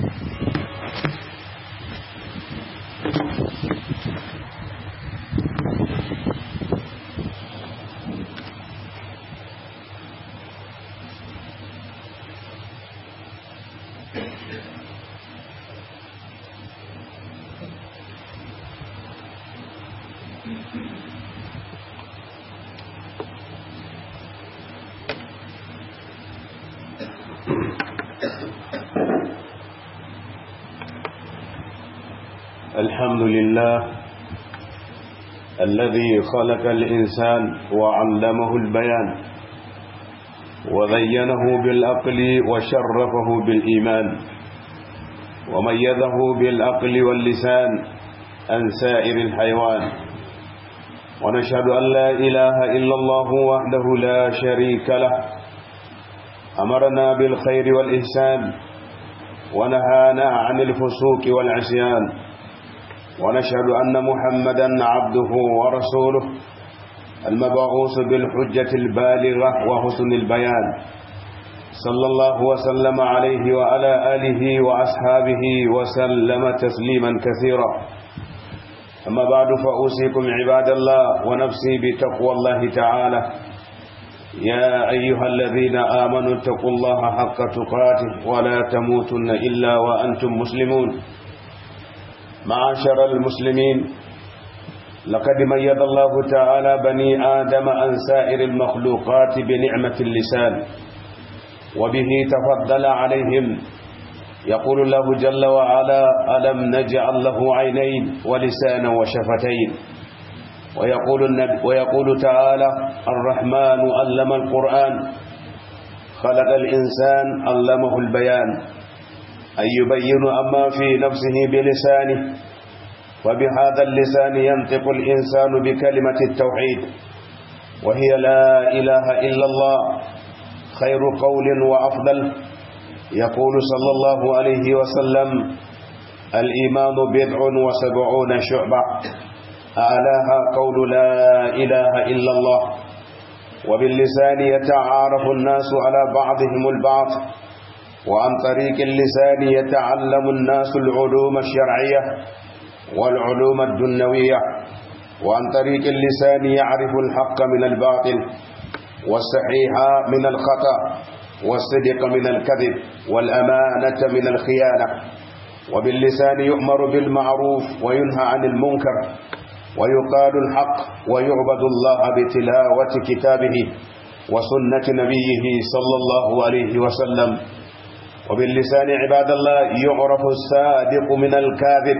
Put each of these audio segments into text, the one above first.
الحمد لله الذي خلق الإنسان وعلمه البيان وزينه بالأقل وشرفه بالإيمان وميزه بالأقل واللسان عن سائر الحيوان ونشهد أن لا إله إلا الله وحده لا شريك له أمرنا بالخير والإحسان ونهانا عن الفسوق والعصيان ونشهد أن محمدا عبده ورسوله المبعوث بالحجة البالغة وحسن البيان صلى الله وسلم عليه وعلى آله وأصحابه وسلم تسليما كثيرا أما بعد فأوصيكم عباد الله ونفسي بتقوى الله تعالى يا أيها الذين آمنوا اتقوا الله حق تقاته ولا تموتن إلا وأنتم مسلمون معاشر المسلمين لقد ميز الله تعالى بني آدم عن سائر المخلوقات بنعمة اللسان وبه تفضل عليهم يقول الله جل وعلا ألم نجعل له عينين ولسانا وشفتين ويقول, النبي ويقول تعالى الرحمن علم القرآن خلق الإنسان علمه البيان أن يبين أما في نفسه بلسانه وبهذا اللسان ينطق الإنسان بكلمة التوحيد وهي لا إله إلا الله خير قول وأفضل يقول صلى الله عليه وسلم الإيمان بضع وسبعون شعبة أعلاها قول لا إله إلا الله وباللسان يتعارف الناس على بعضهم البعض وعن طريق اللسان يتعلم الناس العلوم الشرعية والعلوم الدنوية وعن طريق اللسان يعرف الحق من الباطل والصحيح من الخطأ والصدق من الكذب والأمانة من الخيانة وباللسان يؤمر بالمعروف وينهى عن المنكر ويقال الحق ويعبد الله بتلاوة كتابه وسنة نبيه صلى الله عليه وسلم وباللسان عباد الله يعرف الصادق من الكاذب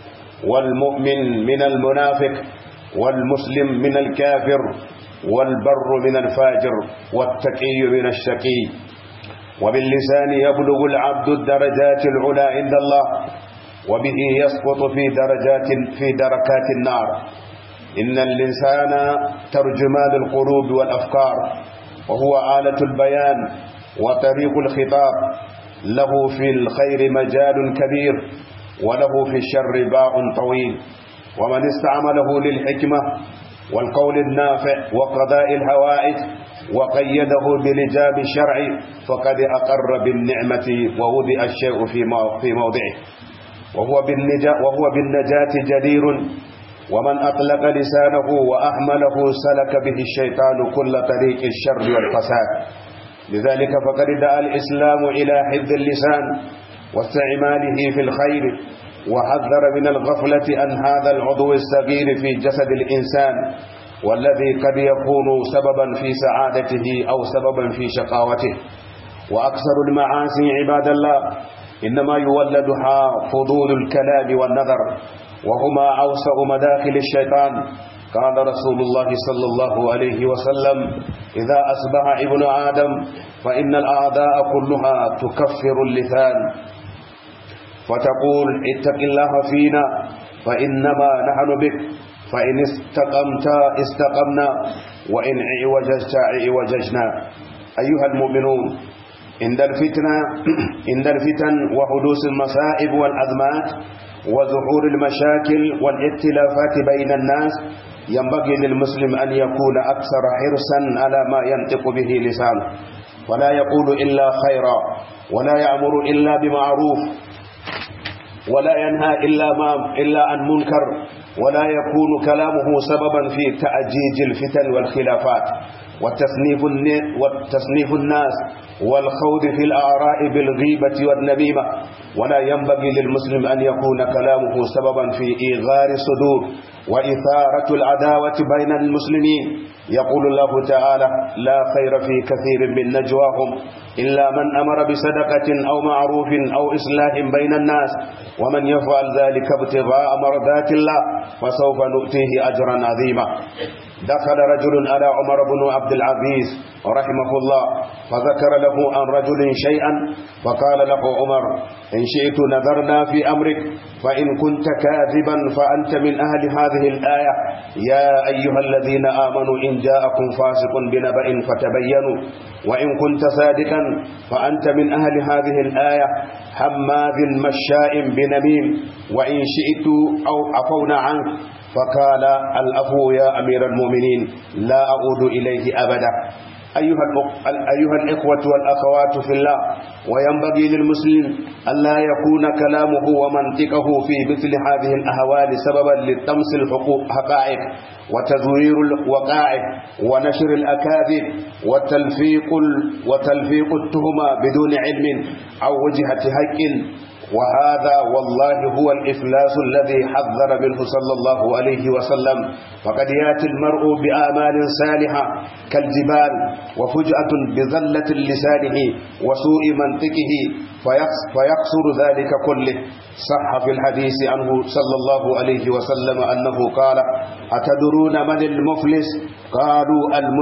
والمؤمن من المنافق والمسلم من الكافر والبر من الفاجر والتقي من الشقي وباللسان يبلغ العبد الدرجات العلى عند الله وبه يسقط في درجات في دركات النار إن الإنسان ترجمان القلوب والأفكار وهو آلة البيان وطريق الخطاب له في الخير مجال كبير وله في الشر باع طويل ومن استعمله للحكمة والقول النافع وقضاء الهوائج وقيده بلجام الشرع فقد أقر بالنعمة ووضع الشيء في موضعه وهو بالنجاة, وهو بالنجاة جدير ومن أطلق لسانه وأحمله سلك به الشيطان كل طريق الشر والفساد لذلك فقد دعا الإسلام إلى حفظ اللسان واستعماله في الخير وحذر من الغفلة عن هذا العضو الصغير في جسد الإنسان والذي قد يكون سببا في سعادته أو سببا في شقاوته وأكثر المعاصي عباد الله إنما يولدها فضول الكلام والنظر وهما أوسع مداخل الشيطان قال رسول الله صلى الله عليه وسلم إذا أصبح ابن آدم فإن الأعداء كلها تكفر اللسان فتقول اتق الله فينا فإنما نحن بك فإن استقمت استقمنا وإن عوججت عوججنا أيها المؤمنون عند الفتنة عند الفتن وحدوث المصائب والأزمات وظهور المشاكل والاتلافات بين الناس ينبغي للمسلم أن يكون أكثر حرصا على ما ينطق به لسانه ولا يقول إلا خيرا ولا يأمر إلا بمعروف ولا ينهى إلا, ما إلا عن منكر ولا يكون كلامه سببا في تأجيج الفتن والخلافات والتصنيف, والتصنيف الناس والخوض في الآراء بالغيبة والنميمة ولا ينبغي للمسلم أن يكون كلامه سببا في إيغار الصدور وإثارة العداوة بين المسلمين يقول الله تعالى لا خير في كثير من نجواهم إلا من أمر بصدقة أو معروف أو إصلاح بين الناس ومن يفعل ذلك ابتغاء مرضات الله فسوف نؤتيه أجرا عظيما دخل رجل على عمر بن عبد العزيز رحمه الله فذكر له عن رجل شيئا فقال له عمر إن شئت نظرنا في أمرك فإن كنت كاذبا فأنت من أهل هذه الآية يا أيها الذين آمنوا إن جاءكم فاسق بنبأ فتبينوا وإن كنت صادقا فأنت من أهل هذه الآية حماذ مشاء بنميم وإن شئت أو عفونا عنك فقال الأفو يا أمير المؤمنين لا أعود إليه أبدا أيها, أيها الإخوة والأخوات في الله وينبغي للمسلم ألا يكون كلامه ومنطقه في مثل هذه الأهوال سببا للتمس الحقائق وتزوير الوقائع ونشر الأكاذيب وتلفيق, وتلفيق التهمة بدون علم أو وجهة حق وهذا والله هو الإفلاس الذي حذر منه صلى الله عليه وسلم فقد يأتي المرء بآمال صالحة كالجبال وفجأة بذلة لسانه وسوء منطقه فيقصر ذلك كله صح في الحديث عنه صلى الله عليه وسلم أنه قال أتدرون من المفلس قالوا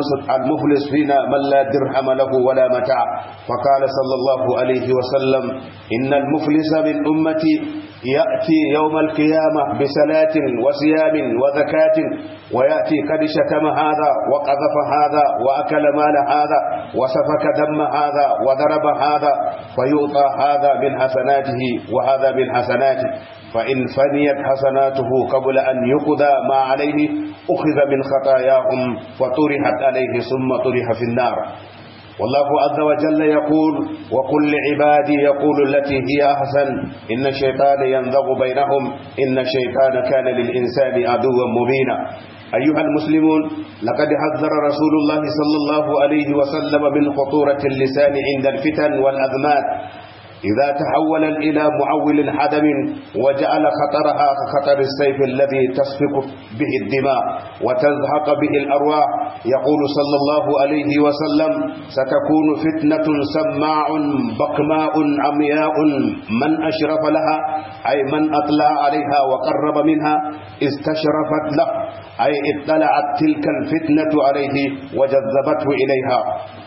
المفلس فينا من لا درهم له ولا متاع فقال صلى الله عليه وسلم إن المفلس من أمتي يأتي يوم القيامة بصلاة وصيام وزكاة ويأتي قد شتم هذا وقذف هذا وأكل مال هذا وسفك دم هذا وضرب هذا فيؤطى هذا من حسناته وهذا من حسناته فإن فنيت حسناته قبل أن يقضى ما عليه أخذ من خطاياهم فطرحت عليه ثم طرح في النار والله عز وجل يقول وكل عبادي يقول التي هي أحسن إن الشيطان ينزغ بينهم إن الشيطان كان للإنسان عدوا مبينا أيها المسلمون لقد حذر رسول الله صلى الله عليه وسلم من خطورة اللسان عند الفتن والأزمات إذا تحول إلى معول حدم وجعل خطرها كخطر السيف الذي تسفك به الدماء وتزهق به الأرواح يقول صلى الله عليه وسلم ستكون فتنة سماع بقماء عمياء من أشرف لها أي من أطلع عليها وقرب منها استشرفت له أي اطلعت تلك الفتنة عليه وجذبته إليها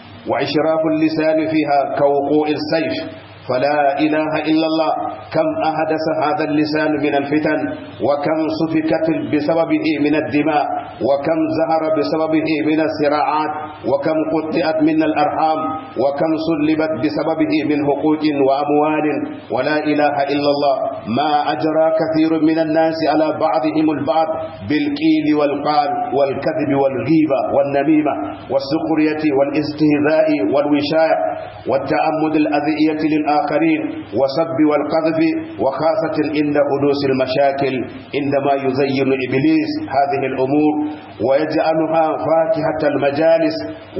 وإشراف اللسان فيها كوقوع السيف فلا إله إلا الله كم أحدث هذا اللسان من الفتن وكم سفكت بسببه من الدماء وكم زهر بسببه من الصراعات وكم قطعت من الأرحام وكم سلبت بسببه من حقوق وأموال ولا إله إلا الله ما أجرى كثير من الناس على بعضهم البعض بالقيل والقال والكذب والغيبة والنميمة والسخرية والاستهزاء والوشاية والتعمد الأذية للآخرين وسب والقذف وخاصة عند حدوث المشاكل عندما يزين إبليس هذه الأمور ويجعلها فاكهة المجالس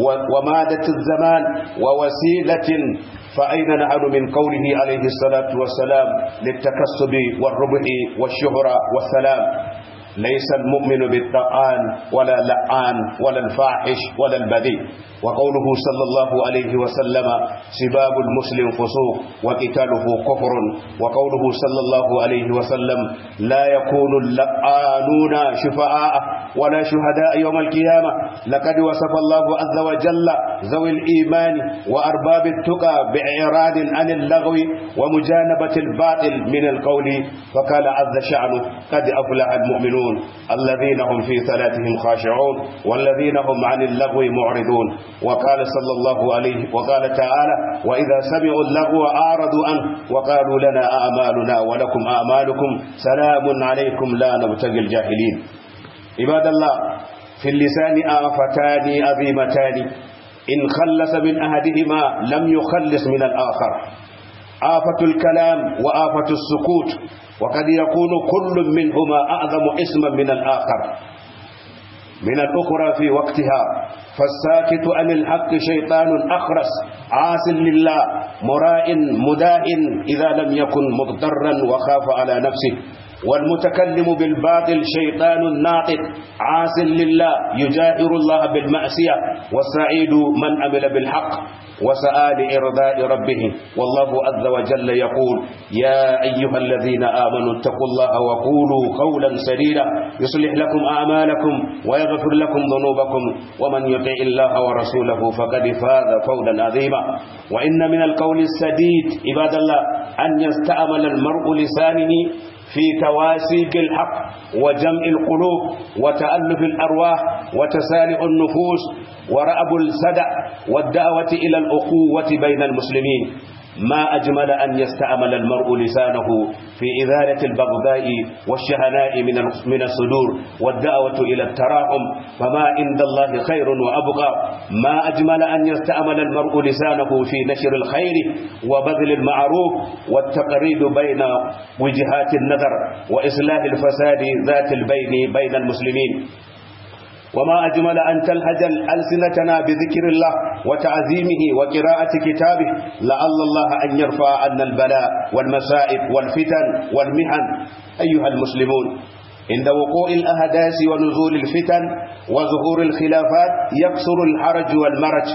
ومادة الزمان ووسيلة فأين نحن من قوله عليه الصلاة والسلام للتكسب والربح والشهرة والسلام ليس المؤمن بالطعان ولا لعان ولا الفاحش ولا البذيء وقوله صلى الله عليه وسلم سباب المسلم فسوق وقتاله كفر وقوله صلى الله عليه وسلم لا يكون اللعانون شفعاء ولا شهداء يوم القيامة لقد وصف الله عز وجل ذوي الإيمان وأرباب التقى بإعراض عن اللغو ومجانبة الباطل من القول فقال عز شأنه قد أفلح المؤمنون الذين هم في صلاتهم خاشعون والذين هم عن اللغو معرضون وقال صلى الله عليه وقال تعالى وإذا سمعوا اللغو أعرضوا عنه وقالوا لنا أعمالنا ولكم أعمالكم سلام عليكم لا نبتغي الجاهلين عباد الله في اللسان آفتان عظيمتان إن خلص من أحدهما لم يخلص من الآخر آفة الكلام وآفة السكوت وقد يكون كل منهما أعظم اسما من الآخر من الأخرى في وقتها فالساكت عن الحق شيطان أخرس عاس لله مراء مداء إذا لم يكن مضطرا وخاف على نفسه والمتكلم بالباطل شيطان ناطق عاس لله يجاهر الله بالمعصية والسعيد من عمل بالحق وسعى لإرضاء ربه والله عز وجل يقول يا أيها الذين آمنوا اتقوا الله وقولوا قولا سديدا يصلح لكم أعمالكم ويغفر لكم ذنوبكم ومن يطع الله ورسوله فقد فاز فوزا عظيما وإن من القول السديد عباد الله أن يستعمل المرء لسانه في تواسي بالحق وجمع القلوب وتألف الأرواح وتسالع النفوس ورأب السدع والدعوة إلى الأخوة بين المسلمين ما أجمل أن يستعمل المرء لسانه في إذالة البغضاء والشهناء من من الصدور والدعوة إلى التراحم فما عند الله خير وأبقى ما أجمل أن يستعمل المرء لسانه في نشر الخير وبذل المعروف والتقريب بين وجهات النظر وإصلاح الفساد ذات البين بين المسلمين وما أجمل أن تلهج ألسنتنا بذكر الله وتعظيمه وقراءة كتابه لعل الله أن يرفع عنا البلاء والمسائب والفتن والمحن أيها المسلمون عند وقوع الأحداث ونزول الفتن وظهور الخلافات يكثر الحرج والمرج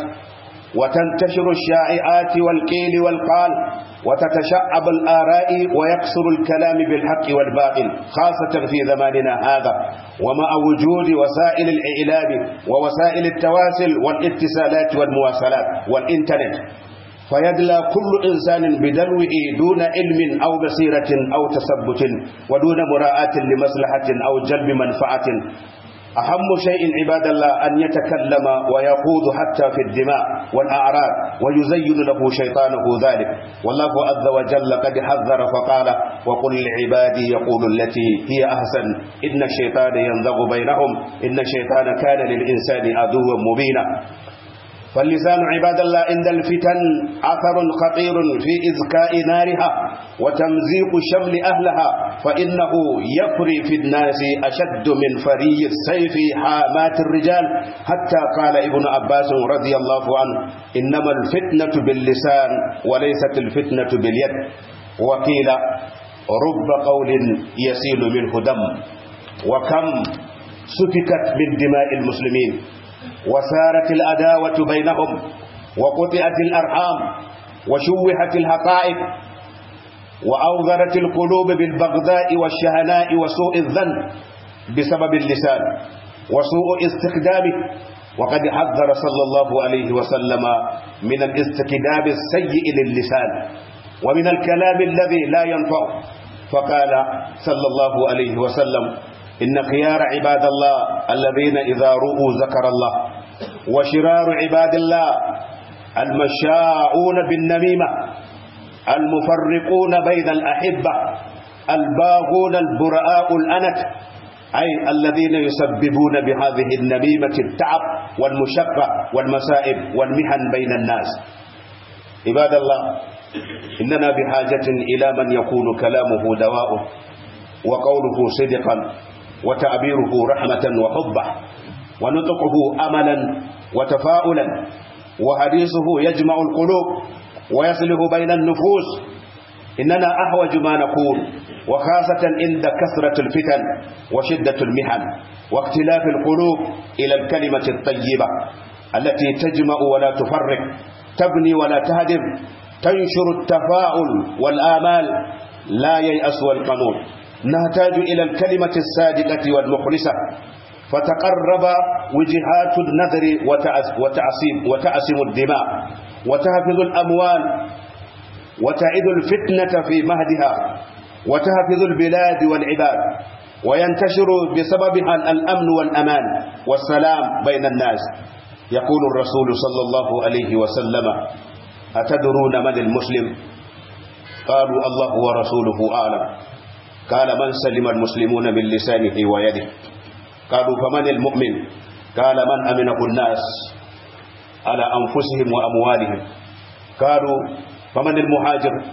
وتنتشر الشائعات والقيل والقال وتتشعب الآراء ويكثر الكلام بالحق والباطل خاصة في زماننا هذا ومع وجود وسائل الإعلام ووسائل التواصل والاتصالات والمواصلات والإنترنت فيدلى كل إنسان بدلوه دون علم أو بصيرة أو تثبت ودون مراعاة لمصلحة أو جلب منفعة أهم شيء عباد الله أن يتكلم ويخوض حتى في الدماء والأعراض ويزين له شيطانه ذلك والله عز وجل قد حذر فقال وقل لعبادي يقول التي هي أحسن إن الشيطان ينزغ بينهم إن الشيطان كان للإنسان عدوا مبينا فاللسان عباد الله عند الفتن أثر خطير في إذكاء نارها وتمزيق شمل أهلها فإنه يفري في الناس أشد من فري السيف حامات الرجال حتى قال ابن عباس رضي الله عنه إنما الفتنة باللسان وليست الفتنة باليد وقيل رب قول يسيل منه دم وكم سفكت من دماء المسلمين وسارت الأداوة بينهم وقطعت الأرحام وشوهت الحقائق وأوذرت القلوب بالبغضاء والشهناء وسوء الظن بسبب اللسان وسوء استخدامه وقد حذر صلى الله عليه وسلم من الاستكداب السيء للسان ومن الكلام الذي لا ينفع فقال صلى الله عليه وسلم إن خيار عباد الله الذين إذا رؤوا ذكر الله وشرار عباد الله المشاؤون بالنميمة المفرقون بين الأحبة الباغون البراء الأنت أي الذين يسببون بهذه النميمة التعب والمشقة والمسائب والمحن بين الناس عباد الله إننا بحاجة إلى من يكون كلامه دواء وقوله صدقا وتعبيره رحمة وحبة ونطقه أملا وتفاؤلا وحديثه يجمع القلوب ويصلح بين النفوس إننا أحوج ما نكون وخاصة عند كثرة الفتن وشدة المحن واختلاف القلوب إلى الكلمة الطيبة التي تجمع ولا تفرق تبني ولا تهدم تنشر التفاؤل والآمال لا ييأس والقنوط نحتاج إلى الكلمة الصادقة والمخلصة فتقرب وجهات النذر وتعصم, وتعصم الدماء وتحفظ الأموال وتعد الفتنة في مهدها وتحفظ البلاد والعباد وينتشر بسببها الأمن والأمان والسلام بين الناس يقول الرسول صلى الله عليه وسلم أتدرون من المسلم قالوا الله ورسوله أعلم قال من سلم المسلمون من لسانه ويده قالوا فمن المؤمن قال من أمنه الناس على أنفسهم وأموالهم قالوا فمن المهاجر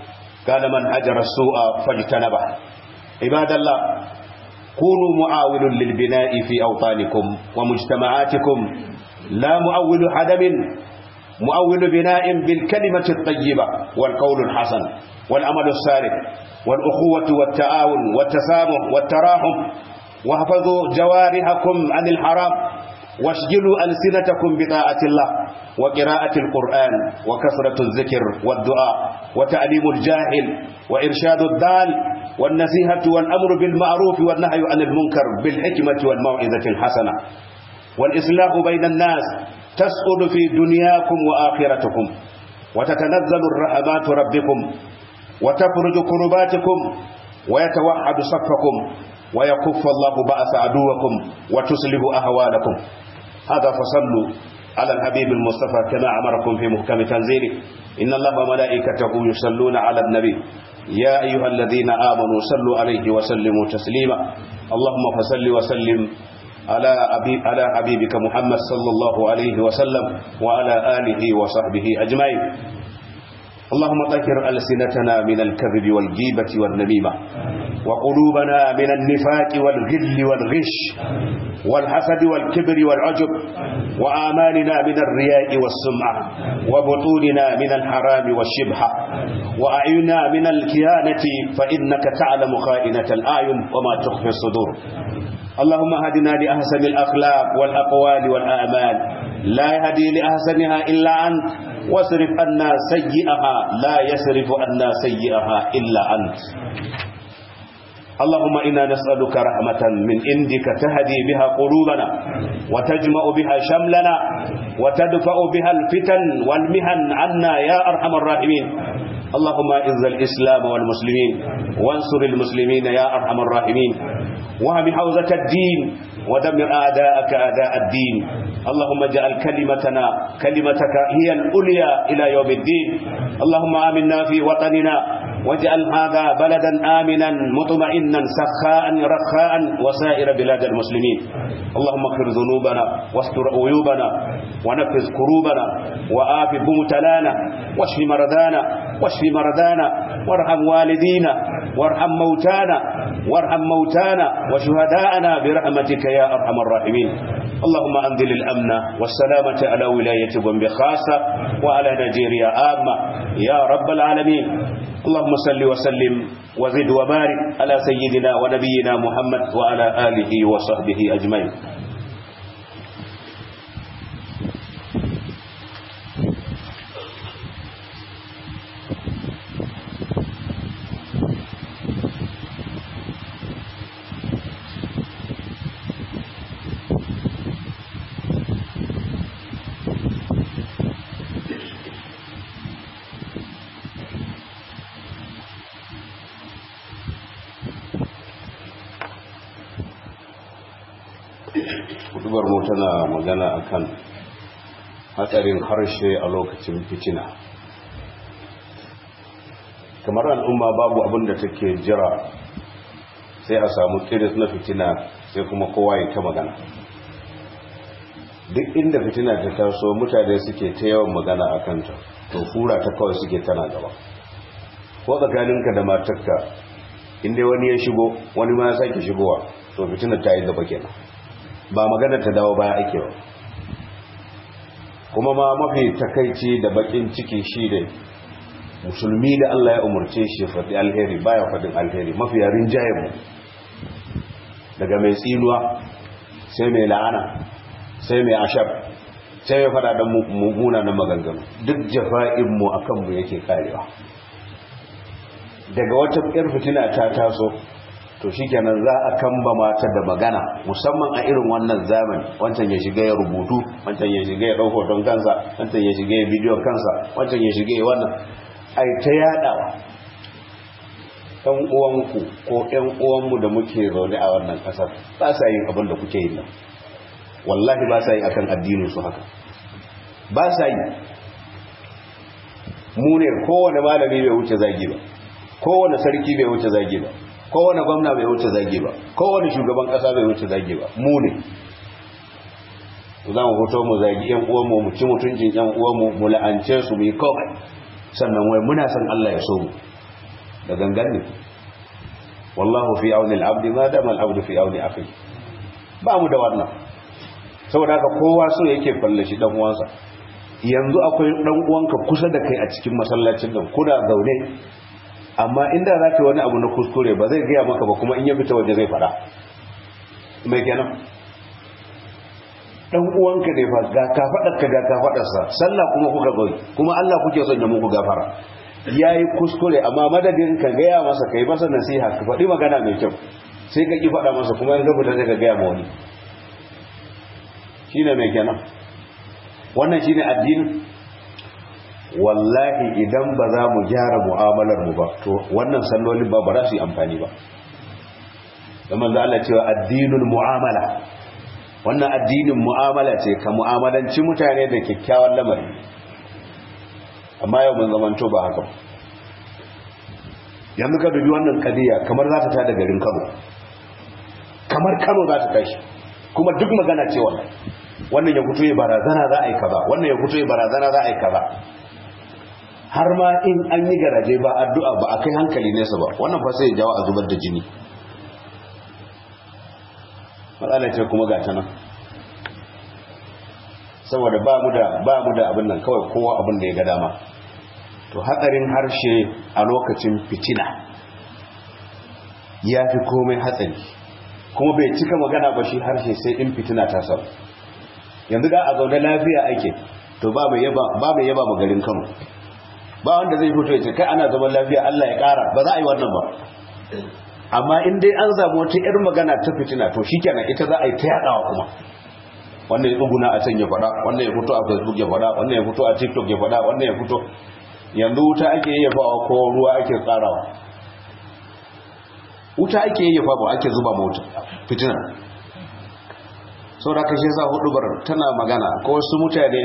قال من هجر السوء فاجتنبه عباد الله كونوا معاون للبناء في أوطانكم ومجتمعاتكم لا مؤول هدم مؤول بناء بالكلمة الطيبة والقول الحسن والعمل الصالح والأخوة والتعاون والتسامح والتراحم واحفظوا جوارحكم عن الحرام واشجلوا ألسنتكم بطاعة الله وقراءة القرآن وكثرة الذكر والدعاء وتعليم الجاهل وإرشاد الضال والنصيحة والأمر بالمعروف والنهي عن المنكر بالحكمة والموعظة الحسنة والإصلاح بين الناس تسعد في دنياكم وآخرتكم وتتنزل الرحمات ربكم وتفرج كرباتكم ويتوحد صفكم ويكف الله بأس عدوكم وتصلح أهوالكم هذا فصلوا على الحبيب المصطفى كما أمركم في محكم تنزيله إن الله وملائكته يصلون على النبي يا أيها الذين آمنوا صلوا عليه وسلموا تسليما اللهم فصل وسلم على أبي على حبيبك محمد صلى الله عليه وسلم وعلى آله وصحبه أجمعين اللهم طهر ألسنتنا من الكذب والجيبة والنميمة وقلوبنا من النفاق والغل والغش والحسد والكبر والعجب وآمالنا من الرياء والسمعة وبطوننا من الحرام والشبهة وأعيننا من الكيانة فإنك تعلم خائنة الأعين وما تخفي الصدور اللهم هدنا لأحسن الأخلاق والأقوال والأعمال لا يهدي لأحسنها إلا أنت واصرف عنا سيئها لا يصرف عنا سيئها إلا أنت اللهم إنا نسألك رحمة من عندك تهدي بها قلوبنا وتجمع بها شملنا وتدفع بها الفتن والمهن عنا يا أرحم الراحمين اللهم اعز الإسلام والمسلمين وانصر المسلمين يا أرحم الراحمين وهم حوزة الدين ودمر أعداءك أعداء الدين اللهم اجعل كلمتنا كلمتك هي الأولية إلى يوم الدين اللهم آمنا في وطننا واجعل هذا بلدا آمنا مطمئنا سخاء رخاء وسائر بلاد المسلمين اللهم اغفر ذنوبنا واستر عيوبنا ونفذ كروبنا وآف بمتلانا واشف مرضانا واشف مرضانا وارحم والدينا وارحم موتانا وارحم موتانا وشهداءنا برحمتك يا أرحم الراحمين اللهم أنزل الأمن والسلامة على ولاية بومبي خاصة وعلى نيجيريا عامة يا رب العالمين اللهم صل وسلم وزد وبارك على سيدنا ونبينا محمد وعلى آله وصحبه أجمعين hudubar mu tana magana akan hatsarin harshe a lokacin fitina kamar al'umma babu abin da take jira sai a samu kiris na fitina sai kuma kowa ya ta magana duk inda fitina ta taso mutane suke ta yawan magana a kanta to fura ta kawai suke tana gaba ko tsakaninka da matarka inda wani ya shigo wani ma ya sake shigowa to fitina ta yi gaba kenan ba magana ta dawo baya ake ba kuma ma mafi takaici da bakin ciki shi da musulmi da Allah ya umarce shi faɗi alheri baya faɗin alheri mafi yarin mu daga mai tsinuwa sai mai la'ana sai mai ashar sai mai faɗa don munanan maganganu duk jafa'inmu a kanmu yake karewa daga wata ƴar fitina ta taso to shikenan za a kamba mata da magana musamman a irin wannan zamani wancan ya shiga ya rubutu wancan ya shiga ya ɗau hoton kansa wancan ya shiga ya bidiyon kansa wancan ya shiga ya wannan ai ta yadawa ɗan uwanku ko ɗan uwanmu da muke zaune a wannan ƙasar ba sa yin abin da kuke yi nan wallahi ba sa yi akan addinin su haka ba sa yi mu ne kowane malami bai wuce zagi ba kowane sarki bai wuce zagi ba kowane gwamna bai wuce zage ba kowane shugaban kasa bai wuce zage ba mu ne za mu hoto mu zagi yan uwanmu mu ci mutuncin yan uwanmu mu la'ance su mu yi kawai sannan wai muna san Allah ya so mu da gangan ne wallahu fi auni al-abd ma dama al-abd fi auni akhi ba mu da wannan saboda haka kowa so yake fallashi dan uwansa yanzu akwai dan uwanka kusa da kai a cikin masallacin nan kuna zaune amma inda za ka wani abu na kuskure ba zai gaya maka ba kuma in ya fita waje zai fada mai kenan dan uwanka ne fa ga ka fadar ka ga ka fadar sa sallah kuma kuka zo kuma Allah kuke son ya muku gafara yayi kuskure amma madadin ka gaya masa kai masa nasiha ka faɗi magana mai kyau sai ka ki faɗa masa kuma in ka fita sai ka gaya ma wani shine mai kenan wannan shine addini wallahi idan ba za mu gyara mu'amalar mu ba to wannan sallolin ba ba za su yi amfani ba da manzo Allah cewa addinul mu'amala wannan addinin mu'amala ce ka mu'amalanci mutane da kyakkyawan lamari amma yau mun zamanto ba haka yanzu ka dubi wannan kadiya kamar za ta tada garin Kano kamar Kano za ta tashi kuma duk magana ce wannan wannan ya fito ya barazana za a yi kaza wannan ya fito ya barazana za a yi kaza har ma in an yi garaje ba addu'a ba a kai hankali nesa ba wannan fa sai ya jawo a zubar da jini matsala ce kuma ga ta nan saboda ba mu da ba mu da abin nan kawai kowa abin da ya ga dama to hatsarin harshe a lokacin fitina ya fi komai hatsari kuma bai cika magana ba shi harshe sai in fitina ta sau yanzu da a zaune lafiya ake to ba mai yaba ba mai yaba magarin Kano ba wanda zai fito ya ce kai ana zaman lafiya Allah ya kara ba za a yi wannan ba amma in dai an zamu wata irin magana ta fitina to shikenan ita za a yi ta yadawa kuma wannan ya tsuguna a can ya faɗa wannan ya fito a facebook ya faɗa wannan ya fito a tiktok ya faɗa wannan ya fito yanzu wuta ake yi yafawa ko ruwa ake tsarawa wuta ake yi yafa ba ake zuba mota fitina sau da kashe sa hudubar tana magana ko wasu mutane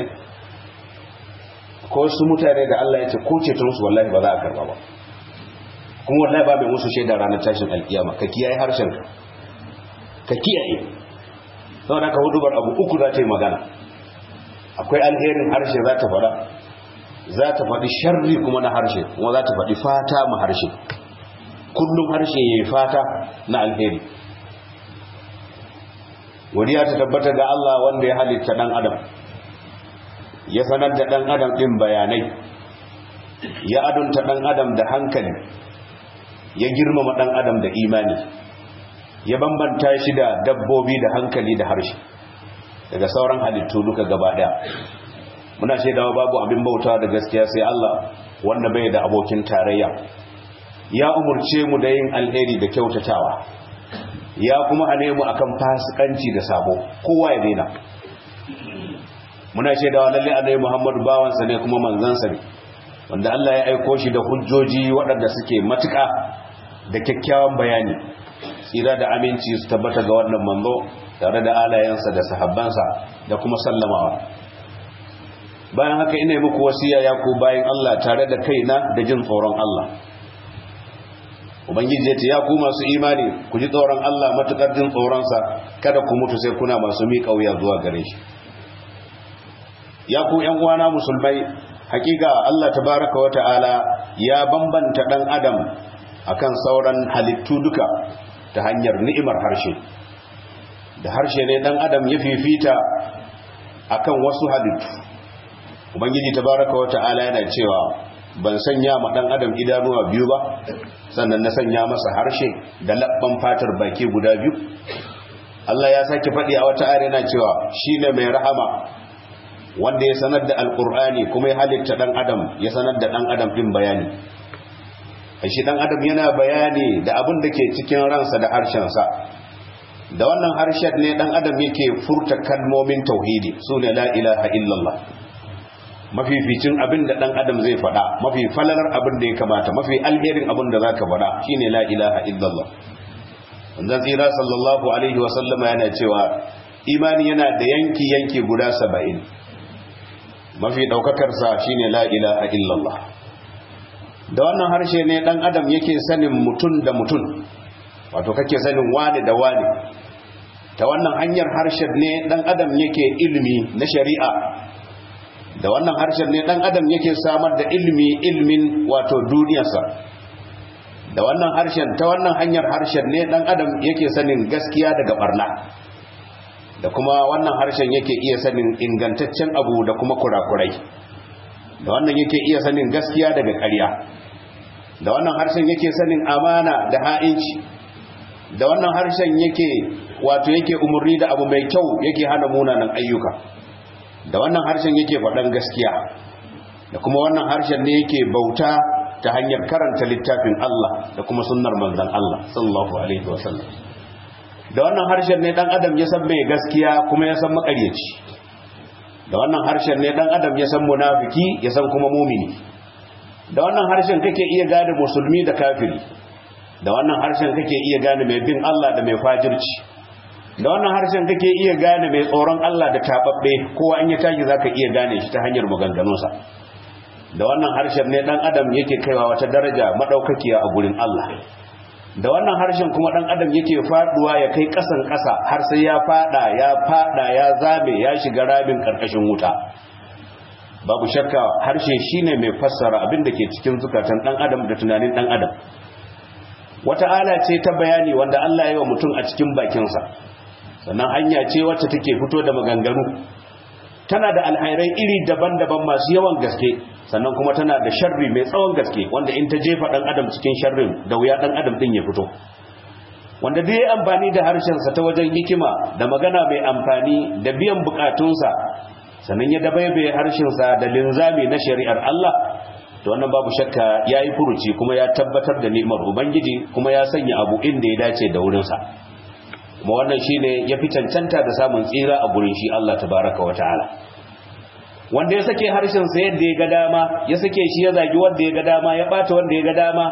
ko wasu mutane da Allah ya ce ko cetonsu wallahi ba za a karba ba kuma wallahi ba mai musu shaida ranar tashin alkiyama ka kiyaye harshen ka kiyaye sau da ka hudubar abu uku za ta yi magana akwai alherin harshe za ta faɗa za ta faɗi sharri kuma na harshe kuma za ta faɗi fata ma harshe kullum harshe ya yi fata na alheri wadiya ta tabbata ga Allah wanda ya halitta ɗan adam ya sanar da ɗan adam ɗin bayanai ya adunta ɗan adam da hankali ya girmama ɗan adam da imani ya bambanta shi da dabbobi da hankali da harshe daga sauran halittu duka gaba ɗaya muna shaidawa babu abin bauta da gaskiya sai Allah wanda bai da abokin tarayya ya umurce mu da yin alheri da kyautatawa ya kuma hane mu akan fasikanci da sabo kowa ya daina muna shaidawa lalle annabi Muhammad bawansa ne kuma manzansa ne wanda Allah ya aiko shi da hujjoji waɗanda suke matuƙa da kyakkyawan bayani tsira da aminci su tabbata ga wannan manzo tare da alayensa da sahabbansa da kuma sallamawa bayan haka ina yi muku wasiya ya ku bayan Allah tare da kaina da jin tsoron Allah ubangiji ya ce ya ku masu imani ku ji tsoron Allah matukar jin tsoronsa kada ku mutu sai kuna masu miƙa wuya zuwa gare shi ya ku ƴan uwana musulmai hakika Allah tabaraka wa ta'ala ya bambanta dan adam akan sauran halittu duka ta hanyar ni'imar harshe da harshe ne dan adam ya fifita akan wasu halittu ubangiji tabaraka wa ta'ala yana cewa ban sanya ma dan adam idanuwa biyu ba sannan na sanya masa harshe da labban fatar baki guda biyu Allah ya sake faɗi a wata ayar yana cewa shine mai rahama wanda ya sanar da alkur'ani kuma ya halitta dan adam ya sanar da dan adam din bayani shi dan adam yana bayani da abin da ke cikin ransa da harshensa da wannan harshen ne dan adam yake furta kalmomin tauhidi sune la ilaha illallah mafificin abin da dan adam zai faɗa mafi falalar abin da ya kamata mafi alherin abin da zaka faɗa shine la ilaha illallah wannan tsira sallallahu alaihi wa sallama yana cewa imani yana da yanki yanki guda 70 mafi daukakar sa shine la ilaha illallah da wannan harshe ne dan adam yake sanin mutun da mutun wato kake sanin wani da wani ta wannan hanyar harshen ne dan adam yake ilimi na shari'a da wannan harshen ne dan adam yake samar da ilimi ilmin wato duniyarsa da wannan harshen ta wannan hanyar harshen ne dan adam yake sanin gaskiya daga barna da kuma wannan harshen yake iya sanin ingantaccen abu da kuma kurakurai da wannan yake iya sanin gaskiya daga ƙarya da wannan harshen yake sanin amana da ha'inci da wannan harshen yake wato yake umurni da abu mai kyau yake hana munanan ayyuka da wannan harshen yake faɗan gaskiya da kuma wannan harshen ne yake bauta ta hanyar karanta littafin Allah da kuma sunnar manzon Allah sallallahu alaihi wasallam da wannan harshen ne dan adam ya san mai gaskiya kuma ya san makaryaci da wannan harshen ne dan adam ya san munafiki ya san kuma mumini da wannan harshen kake iya gane musulmi da kafiri da wannan harshen kake iya gane mai bin Allah da mai fajirci da wannan harshen kake iya gane mai tsoron Allah da tababbe kowa in ya tashi zaka iya gane shi ta hanyar maganganunsa da wannan harshen ne dan adam yake kaiwa wata daraja madaukakiya a gurin Allah da wannan harshen kuma dan adam yake faduwa ya kai kasan kasa har sai ya fada ya fada ya zabe ya shiga rabin karkashin wuta babu shakka harshe shine mai fassara abin da ke cikin zukatan dan adam da tunanin dan adam wata ala ce ta bayani wanda Allah ya yi wa mutum a cikin bakinsa sannan hanya ce wacce take fito da maganganu tana da alhairai iri daban-daban masu yawan gaske sannan kuma tana da sharri mai tsawon gaske wanda in ta jefa dan adam cikin sharrin da wuya dan adam din ya fito wanda duk ya amfani da harshensa ta wajen hikima da magana mai amfani da biyan bukatunsa sannan ya dabaibaye harshensa da linzami na shari'ar Allah to wannan babu shakka yayi furuci kuma ya tabbatar da ni'imar ubangiji kuma ya sanya abu inda ya dace da wurinsa kuma wannan shine ya fi cancanta da samun tsira a gurin shi Allah tabaraka wa ta'ala wanda ya sake harshen sa yadda ya ga dama ya sake shi ya zagi wanda ya ga dama ya bata wanda ya ga dama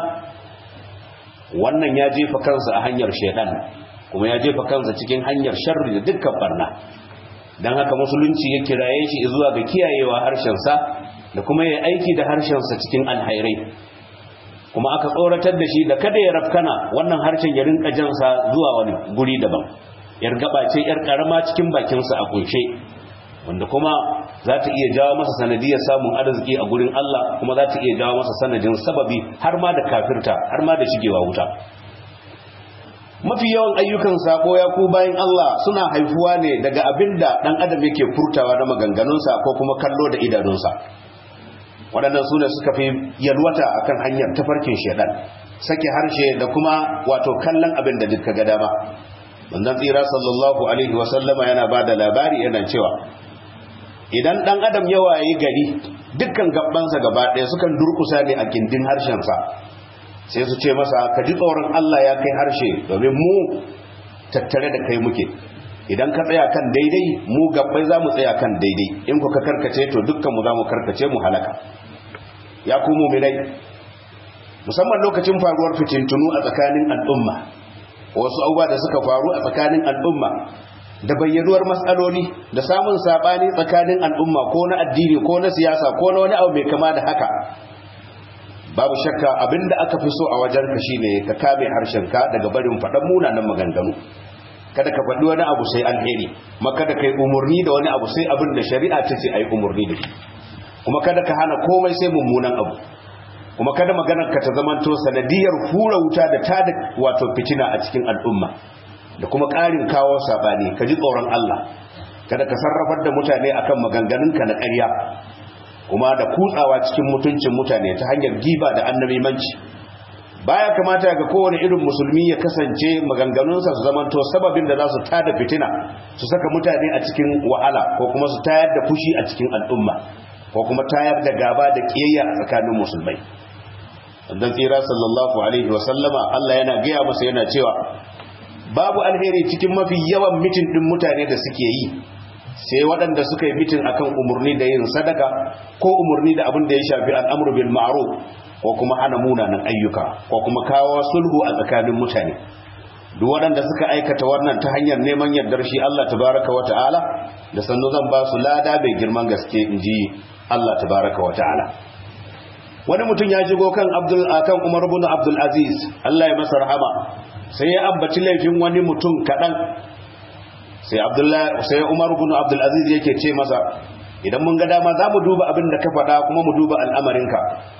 wannan ya jefa kansa a hanyar shaidan kuma ya jefa kansa cikin hanyar sharri da dukkan barna dan haka musulunci ya kiraye shi zuwa ga kiyayewa harshen sa da kuma ya aiki da harshen sa cikin alhairai kuma aka tsoratar da shi da kada ya rafkana wannan harshen ya rinka jansa zuwa wani guri daban yar gaba ce yar karama cikin bakinsa a kunshe wanda kuma za ta iya jawo masa sanadiyar samun arziki a gurin Allah kuma za ta iya jawo masa sanadin sababi har ma da kafirta har ma da shigewa wuta mafi yawan ayyukan sako ya ku bayan Allah suna haifuwa ne daga abinda dan adam yake furtawa na maganganunsa ko kuma kallo da idanunsa waɗannan su ne suka fi yalwata akan hanyar tafarkin shaidan sake harshe da kuma wato kallon abin da duka ga dama wannan tsira sallallahu alaihi wasallama yana ba da labari yana cewa idan ɗan adam ya waye gari dukkan gabansa gaba ɗaya sukan durkusa ne a gindin harshensa sai su ce masa ka ji tsoron Allah ya kai harshe domin mu tattare da kai muke idan ka tsaya kan daidai mu gabbai za mu tsaya kan daidai in ku ka karkace to dukkanmu za mu karkace mu halaka ya ku muminai musamman lokacin faruwar fitintunu a tsakanin al'umma wasu abubuwa da suka faru a tsakanin al'umma da bayyanuwar matsaloli da samun sabani tsakanin al'umma ko na addini ko na siyasa ko na wani abu mai kama da haka babu shakka abinda aka fi so a wajen ka shine ka kame harshenka daga barin faɗan munanan maganganu kada ka faɗi wani abu sai alheri ma kada ka yi umarni da wani abu sai abin da shari'a ta ce a yi umarni da shi kuma kada ka hana komai sai mummunan abu kuma kada maganar ka ta zamanto sanadiyar hura wuta da ta da wato fitina a cikin al'umma da kuma ƙarin kawo saɓani ka ji tsoron Allah kada ka sarrafar da mutane akan maganganunka na ƙarya kuma da kutsawa cikin mutuncin mutane ta hanyar giba da annabimanci baya kamata ga kowane irin musulmi ya kasance maganganunsa su zamanto sababin da za su tada fitina su saka mutane a cikin wahala ko kuma su tayar da fushi a cikin al'umma ko kuma tayar da gaba da kiyayya a tsakanin musulmai dan tsira sallallahu alaihi wa sallama Allah yana gaya masa yana cewa babu alheri cikin mafi yawan mitin din mutane da suke yi sai waɗanda suka yi mitin akan umarni da yin sadaka ko umarni da abin da ya shafi al'amru bil ma'ruf ko kuma hana munanan ayyuka ko kuma kawo sulhu a tsakanin mutane duk waɗanda suka aikata wannan ta hanyar neman yardar shi Allah tabaraka wa ta'ala da sannu zan ba su lada mai girman gaske in ji Allah tabaraka wa ta'ala wani mutum ya shigo kan Abdul akan Umar ibn Abdul Aziz Allah ya masa rahama sai ya ambaci laifin wani mutum kaɗan sai Abdullah sai Umar ibn Abdul Aziz yake ce masa idan mun ga dama za mu duba abin da ka faɗa kuma mu duba al'amarinka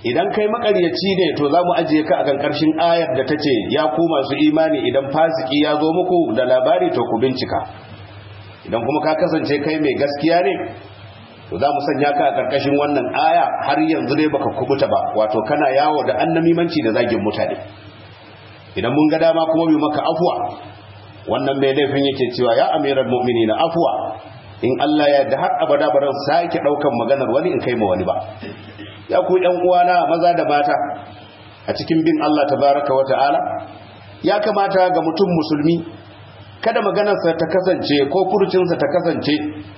idan kai makaryaci ne to za mu ajiye ka akan karshen ayar da ta ce ya ku masu imani idan fasiki ya zo muku da labari to ku bincika idan kuma ka kasance kai mai gaskiya ne to za mu sanya ka a karkashin wannan aya har yanzu dai baka kubuta ba wato kana yawo da annamimanci da zagin mutane idan mun ga dama kuma bi maka afuwa wannan mai laifin yake cewa ya amiral mu'minina afuwa in Allah ya yarda har abada ba ran sake daukan maganar wani in kai ma wani ba ya ku ɗan uwana maza da mata a cikin bin Allah tabaraka wa ta'ala ya kamata ga mutum musulmi kada maganarsa ta kasance ko furucinsa ta kasance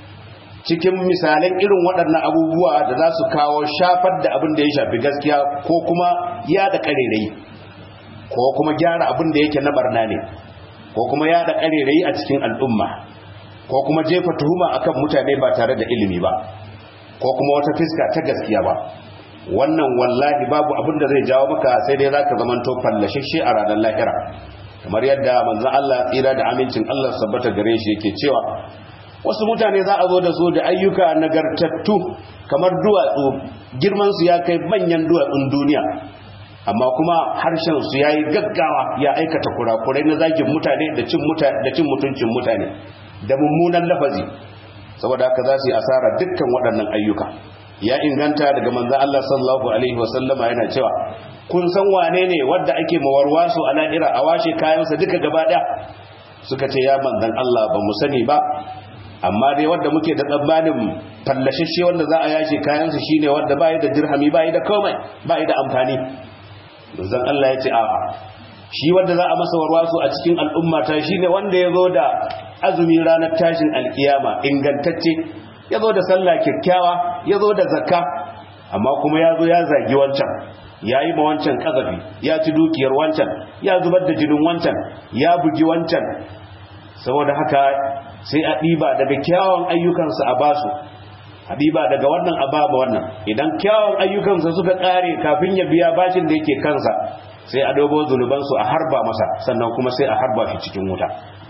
cikin misalan irin waɗannan abubuwa da za su kawo shafar da abin da ya shafi gaskiya ko kuma yada ƙarerayi ko kuma gyara abin da yake na barna ne ko kuma yada ƙarerayi a cikin al'umma ko kuma jefa tuhuma akan mutane ba tare da ilimi ba ko kuma wata fiska ta gaskiya ba wannan wallahi babu abin da zai jawo maka sai dai zaka zamanto fallashishe a ranar lahira kamar yadda manzon Allah tsira da amincin Allah sabbata gare shi yake cewa wasu mutane za a zo da su da ayyuka nagartattu kamar duwatsu girman su ya kai manyan duwatsun duniya amma kuma harshen su yayi gaggawa ya aikata kurakurai na zagin mutane da cin mutane da cin mutuncin mutane da mummunan lafazi saboda haka za su yi asara dukkan waɗannan ayyuka ya inganta daga manzan Allah sallallahu alaihi wasallama yana cewa kun san wane ne wadda ake mawarwasu a lahira a washe kayansa duka gaba ɗaya suka ce ya manzan Allah ba mu sani ba amma dai wadda muke da tsammanin fallashashe wanda za a yashe kayansa shine wadda bai da dirhami bai da komai bai da amfani manzan Allah ya ce a'a shi wanda za a masa warwasu a cikin al'umma ta shine wanda ya zo da azumi ranar tashin alkiyama ingantacce ya zo da sallah kyakkyawa ya zo da zakka amma kuma ya zo ya zagi wancan ya yi ma wancan kazafi ya ci dukiyar wancan ya zubar da jinin wancan ya bugi wancan saboda haka sai a ɗiba daga kyawun ayyukansa a basu a ɗiba daga wannan a baba wannan idan kyawun ayyukansa suka ƙare kafin ya biya bashin da yake kansa sai a dobo zunubansu a harba masa sannan kuma sai a harba shi cikin wuta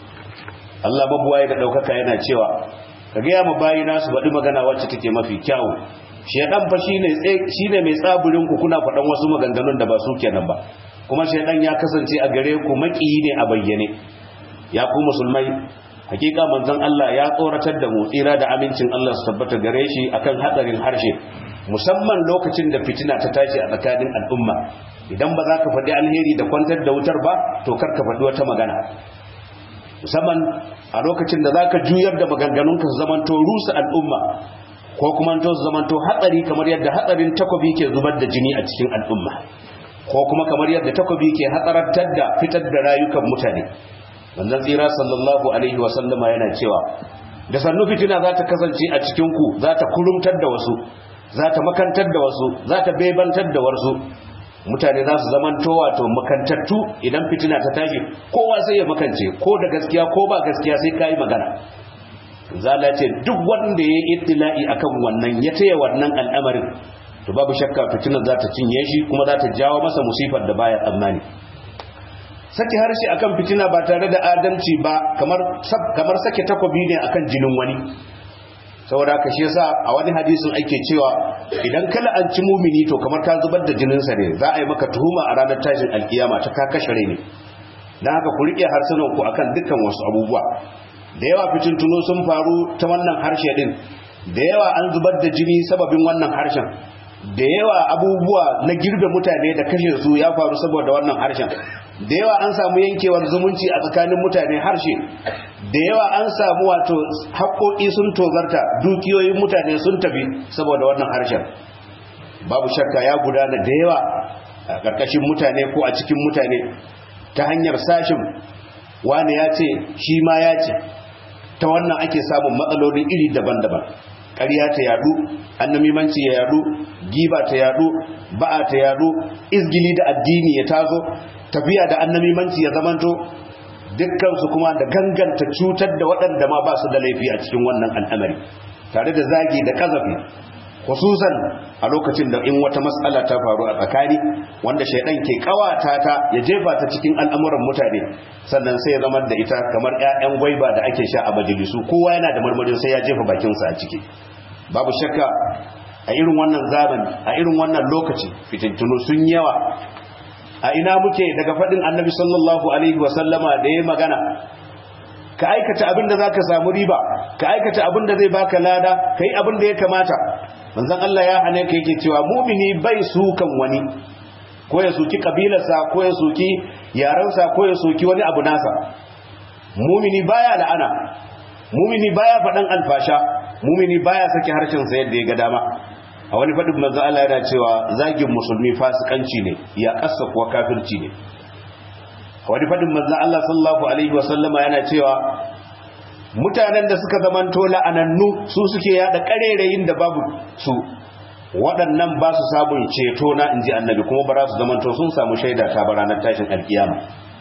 Allah babuwaye da ɗaukaka yana cewa ka gaya ma bayina su faɗi magana wacce take mafi kyawu shedan fa shine shine mai tsaburin ku kuna faɗan wasu maganganun da ba su kenan ba kuma shedan ya kasance a gare ku makiyi ne a bayyane ya ku musulmai hakika manzon Allah ya tsoratar da mu tsira da amincin Allah su tabbata gare shi akan hadarin harshe musamman lokacin da fitina ta tashi a tsakanin al'umma idan ba za ka faɗi alheri da kwantar da wutar ba to kar ka faɗi wata magana musamman a lokacin da zaka juyar da maganganunka su zamanto rusa al'umma ko kuma to su zamanto hatsari kamar yadda hatsarin takobi ke zubar da jini a cikin al'umma ko kuma kamar yadda takobi ke hatsarantar da fitar da rayukan mutane manzon tsira sallallahu alaihi wa sallama yana cewa da sannu fitina za ta kasance a cikin ku za ta kurumtar da wasu za ta makantar da wasu za ta bebantar da wasu mutane za su zaman wato makantattu idan fitina ta tashi kowa sai ya makance ko da gaskiya ko ba gaskiya sai kayi magana zala ce duk wanda ya yi ittila'i akan wannan ya taya wannan al'amarin to babu shakka fitinar za ta cinye shi kuma za ta jawo masa musifar da baya tsammani sake harshe akan fitina ba tare da adalci ba kamar kamar sake takobi ne akan jinin wani saboda ka shi yasa a wani hadisin ake cewa idan kala an ci mumini to kamar ka zubar da jininsa ne za a yi maka tuhuma a ranar tashin alkiyama ta ka kashe ne don haka ku riƙe harsunan ku akan dukkan wasu abubuwa da yawa fitintunu sun faru ta wannan harshe din da yawa an zubar da jini sababin wannan harshen da yawa abubuwa na girbe mutane da kashe su ya faru saboda wannan harshen da yawa an samu yankewar zumunci a tsakanin mutane harshe da yawa an samu wato haƙoƙi sun tozarta dukiyoyin mutane sun tafi saboda wannan harshen babu shakka ya gudana da yawa a ƙarƙashin mutane ko a cikin mutane ta hanyar sashin wani ya ce shi ma ya ce ta wannan ake samun matsaloli iri daban-daban ƙarya ta yadu annamimanci ya yadu giba ta yadu ba'a ta yadu izgili da addini ya tazo tafiya da annamimanci ya zamanto dukkansu kuma da ganganta cutar da waɗanda ma ba su da laifi a cikin wannan al'amari tare da zagi da kazafi khususan a lokacin da in wata matsala ta faru a tsakani wanda shaidan ke kawata ta ya jefa ta cikin al'amuran mutane sannan sai ya zama da ita kamar 'ya'yan gwaiba da ake sha a majalisu kowa yana da marmarin sai ya jefa bakinsa a ciki babu shakka a irin wannan zamani a irin wannan lokaci fitintunu sun yawa a ina muke daga faɗin annabi sallallahu alaihi wasallama da ya magana ka aikata abin da za ka samu riba ka aikata abin da zai baka lada ka yi abin da ya kamata manzan Allah ya hane ka yake cewa mumini bai sukan wani ko ya suki kabilarsa ko ya suki yarensa ko ya suki wani abu nasa mumini baya la'ana mumini baya faɗan alfasha mumini baya saki harshensa yadda ya ga dama a wani faɗin manzo Allah yana cewa zagin musulmi fasikanci ne ya kassa kuwa kafirci ne a wani faɗin manzo Allah sallallahu alaihi wasallama yana cewa mutanen da suka zamanto la'anannu su suke yada karerayin da babu su waɗannan ba su sabon ceto na inji annabi kuma ba za su zamanto sun samu shaida ta ba ranar tashin alkiyama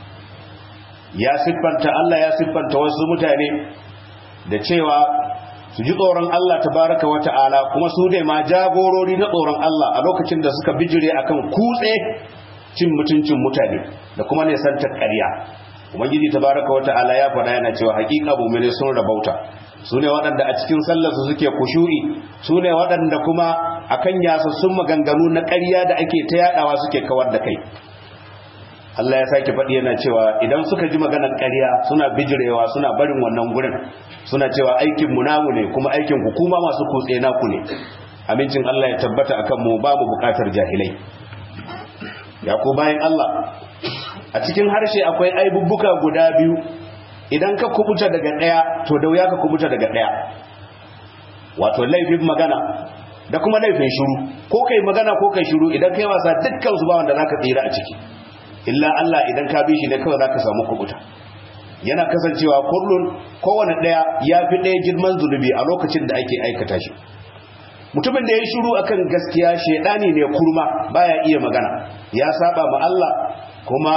ya siffanta Allah ya siffanta wasu mutane da cewa su ji tsoron Allah tabaraka wa ta'ala kuma su ne ma jagorori na tsoron Allah a lokacin da suka bijire akan kutse cin mutuncin mutane da kuma ne san ƙarya ubangiji tabaraka wa ta'ala ya faɗa yana cewa haƙiƙa mu'mini sun rabauta su ne waɗanda a cikin sallarsu suke kushu'i su ne waɗanda kuma akan yasassun maganganu na ƙarya da ake ta yaɗawa suke kawar da kai Allah ya sake faɗi yana cewa idan suka ji maganar ƙarya suna bijirewa suna barin wannan gurin suna cewa aikin mu namu ne kuma aikin ku kuma masu kutse naku ne amincin Allah ya tabbata akan mu ba mu buƙatar jahilai ya ku bayan Allah a cikin harshe akwai aibubbuka guda biyu idan ka kubuta daga ɗaya to da wuya ka kubuta daga ɗaya wato laifin magana da kuma laifin shiru ko kai magana ko kai shiru idan kai wasa dukkan su ba wanda zaka tsira a ciki illa Allah idan ka bi shi ne kawai zaka samu kubuta yana kasancewa kullun kowane daya ya fi daya girman zunubi a lokacin da ake aikata shi mutumin da ya shiru akan gaskiya shedani ne kurma baya iya magana ya saba ma Allah kuma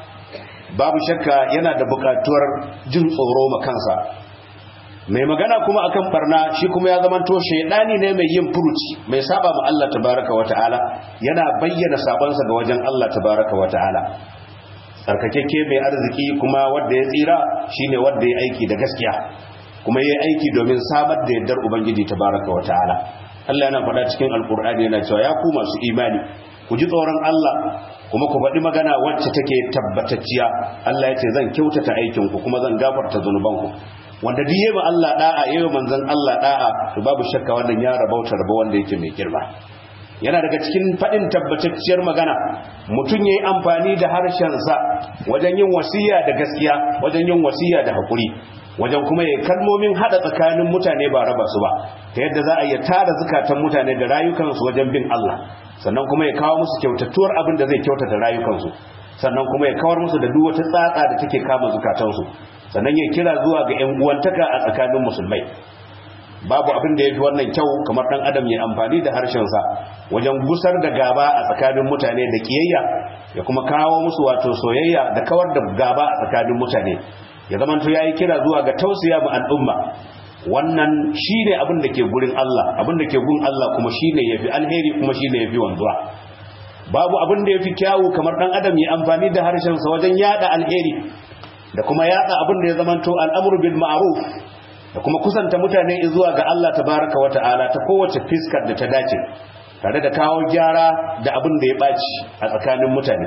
babu shakka yana da bukatuwar jin tsoro ma kansa mai magana kuma akan barna shi kuma ya zamanto shaidani ne mai yin furuci mai saba ma Allah tabaraka wata'ala yana bayyana sabansa ga wajen Allah tabaraka wata'ala tsarkakekke mai arziki kuma wanda ya tsira shine wanda ya aiki da gaskiya kuma ya aiki domin samar da yardar ubangiji tabaraka wata'ala Allah yana faɗa cikin alkur'ani yana cewa ya ku masu imani ku ji tsoron Allah kuma ku faɗi magana wacce take tabbatacciya Allah ya ce zan kyautata aikinku kuma zan gafarta zunubanku wanda duk yayi Allah da'a yayi manzon Allah da'a to babu shakka wannan ya rabauta rabo wanda yake mai girma yana daga cikin fadin tabbatacciyar magana mutum yayi amfani da harshen sa wajen yin wasiya da gaskiya wajen yin wasiya da hakuri wajen kuma yayi kalmomin hada tsakanin mutane ba raba su ba ta yadda za a yi tara zukatan mutane da rayukansu wajen bin Allah sannan kuma ya kawo musu kyautatuwar abin da zai kyautata rayukansu sannan kuma ya kawar musu da duk wata tsatsa da take kama zukatansu sannan ya kira zuwa ga 'yan uwantaka a tsakanin musulmai babu abin da ya fi wannan kyau kamar ɗan adam ya amfani da harshensa wajen gusar da gaba a tsakanin mutane da kiyayya ya kuma kawo musu wato soyayya da kawar da gaba a tsakanin mutane ya zama to yayi kira zuwa ga tausaya ma al'umma wannan shine abin da ke gurin Allah abin da ke gun Allah kuma shine yafi alheri kuma shine yafi wanzuwa babu abin da yafi kyawu kamar ɗan adam ya amfani da harshensa wajen yada alheri da kuma yada abin da ya zamanto al'amuru bil ma'ruf da kuma kusanta mutane zuwa ga Allah tabaraka wa ta'ala ta kowace fiskar da ta dace tare da kawo gyara da abin da ya baci a tsakanin mutane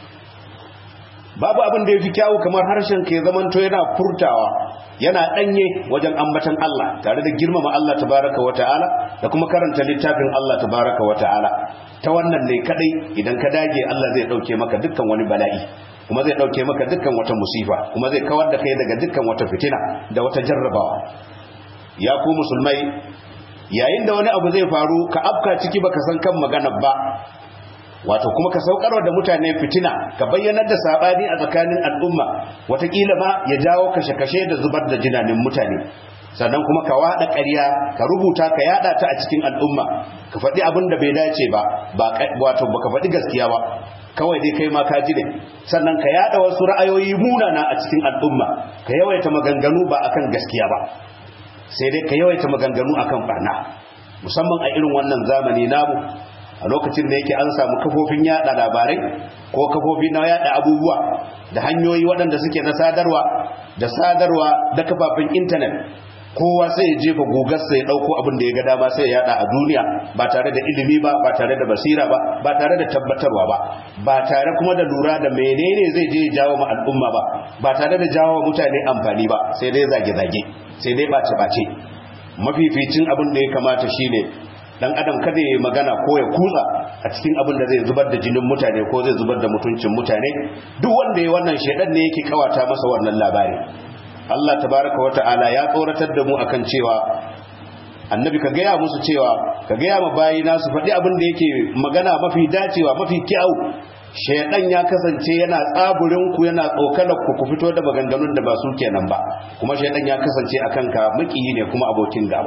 babu abin da ya fi kyawu kamar harshen ka ya zamanto yana furtawa yana danye wajen ambatan Allah tare da girmama Allah tabaraka wa ta'ala da kuma karanta littafin Allah tabaraka wa ta'ala ta wannan ne kadai idan ka dage Allah zai dauke maka dukkan wani bala'i kuma zai dauke maka dukkan wata musifa kuma zai kawar da kai daga dukkan wata fitina da wata jarrabawa ya ku musulmai yayin da wani abu zai faru ka afka ciki baka san kan magana ba wato kuma ka saukarwa da mutane fitina ka bayyanar da sabani a tsakanin al'umma watakila ma ya jawo kashe-kashe da zubar da jinanin mutane sannan kuma ka wada ƙarya ka rubuta ka yada ta a cikin al'umma ka faɗi abin da bai dace ba wato baka faɗi gaskiya ba kawai dai kai ma ka ji ne sannan ka yada wasu ra'ayoyi munana a cikin al'umma ka yawaita maganganu ba akan gaskiya ba sai dai ka yawaita maganganu akan barna musamman a irin wannan zamani namu a lokacin da yake an samu kafofin yada labarai ko kafofi na yada abubuwa da hanyoyi waɗanda suke na sadarwa da sadarwa da kafafen intanet kowa sai ya jefa gogarsa ya dauko abin da ya ga dama sai ya yada a duniya ba tare da ilimi ba ba tare da basira ba ba tare da tabbatarwa ba ba tare kuma da lura da menene zai je ya jawo ma al'umma ba ba tare da jawo mutane amfani ba sai dai zage-zage sai dai bace-bace mafificin abin da ya kamata shine dan adam kada ya magana ko ya kutsa a cikin abin da zai zubar da jinin mutane ko zai zubar da mutuncin mutane duk wanda ya wannan shedan ne yake kawata masa wannan labari Allah tabaraka wa ta'ala ya tsoratar da mu akan cewa annabi ka gaya musu cewa ka gaya ma bayina su faɗi abin da yake magana mafi dacewa mafi kyau shaidan ya kasance yana tsaburin ku yana tsokanar ku ku fito da maganganun da ba su kenan ba kuma shaidan ya kasance akan ka makiyi ne kuma abokin gaba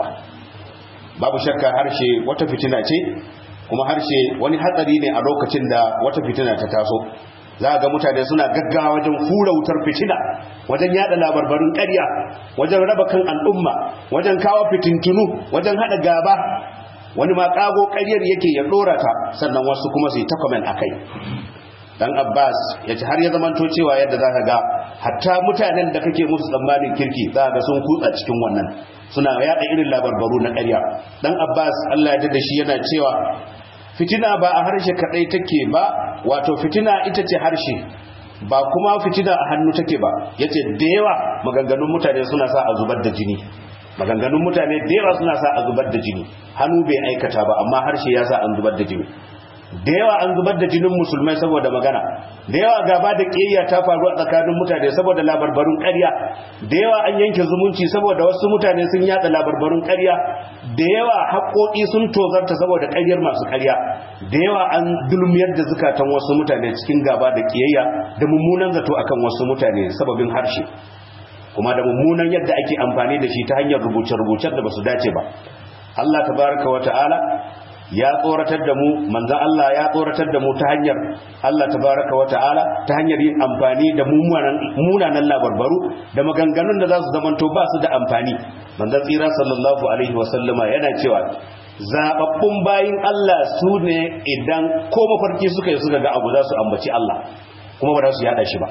babu shakka harshe wata fitina ce kuma harshe wani hatsari ne a lokacin da wata fitina ta taso za ga mutane suna gaggawa wajen hura wutar fitina wajen yada labarbarin ƙarya wajen raba kan al'umma wajen kawo fitintunu wajen hada gaba wani ma kago ƙaryar yake ya dora ta sannan wasu kuma su yi ta comment akai dan Abbas ya ce har ya zamanto cewa yadda zaka ga hatta mutanen da kake musu tsammanin kirki za ga sun kutsa cikin wannan suna yada irin labarbaru na ƙarya dan Abbas Allah ya da shi yana cewa fitina ba a harshe kadai take ba wato fitina ita ce harshe ba kuma fitina a hannu take ba yace da yawa maganganun mutane suna sa a zubar da jini maganganun mutane da yawa suna sa a zubar da jini hannu bai aikata ba amma harshe ya sa an zubar da jini da yawa an zubar da jinin musulmai saboda magana da yawa gaba da ƙiyayya ta faru a tsakanin mutane saboda labarbarun ƙarya da yawa an yanke zumunci saboda wasu mutane sun yada labarbarun ƙarya da yawa haƙoƙi sun tozarta saboda ƙaryar masu ƙarya da yawa an dulmiyar da zukatan wasu mutane cikin gaba da ƙiyayya da mummunan zato akan wasu mutane sababin harshe kuma da mummunan yadda ake amfani da shi ta hanyar rubuce-rubucen da ba su dace ba Allah tabaraka wa ta'ala ya tsoratar da mu manzan Allah ya tsoratar da mu ta hanyar Allah tabaraka wa ta'ala ta hanyar yin amfani da munanan labarbaru da maganganun da za su zamanto ba su da amfani manzan tsira sallallahu alaihi wasallama yana cewa zababbun bayin Allah su ne idan ko mafarki suka yi suka ga abu za su ambaci Allah kuma ba za su yada shi ba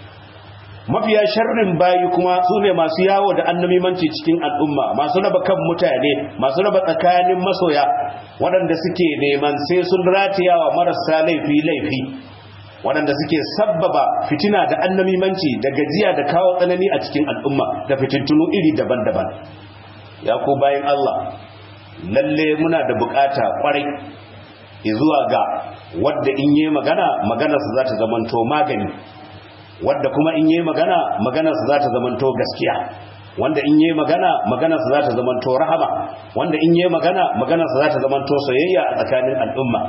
mafiya sharrin bayi kuma su ne masu yawo da annamimanci cikin al'umma masu raba kan mutane masu raba tsakanin masoya waɗanda suke neman sai sun ratiyawa marasa laifi laifi waɗanda suke sabbaba fitina da annamimanci da gajiya da kawo tsanani a cikin al'umma da fitintunu iri daban-daban ya ko bayan Allah lalle muna da bukata kwarai zuwa ga wadda in yi magana maganarsa za ta zamanto magani wadda kuma in yi magana maganarsa za ta zamanto gaskiya wanda in yi magana maganarsa za ta zamanto rahama wanda in yi magana maganarsa za ta zamanto soyayya a tsakanin al'umma